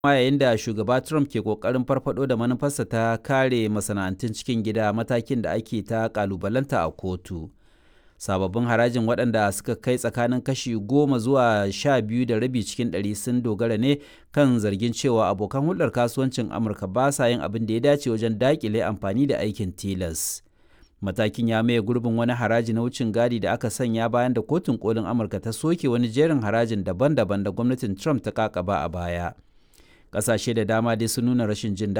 ma yayin da shugaba Trump ke kokarin farfado da manufarsa ta kare masana'antun cikin gida matakin da ake ta kalubalanta a kotu. Sababbin harajin waɗanda suka kai tsakanin kashi goma zuwa sha biyu da rabi cikin ɗari sun dogara ne kan zargin cewa abokan hulɗar kasuwancin Amurka ba sa yin abin da ya dace wajen daƙile amfani da aikin tilas. Matakin ya maye gurbin wani haraji na wucin gadi da aka sanya bayan da kotun kolin Amurka ta soke wani jerin harajin daban-daban da gwamnatin Trump ta kakaba a baya. Ƙasashe da dama dai sun nuna rashin jin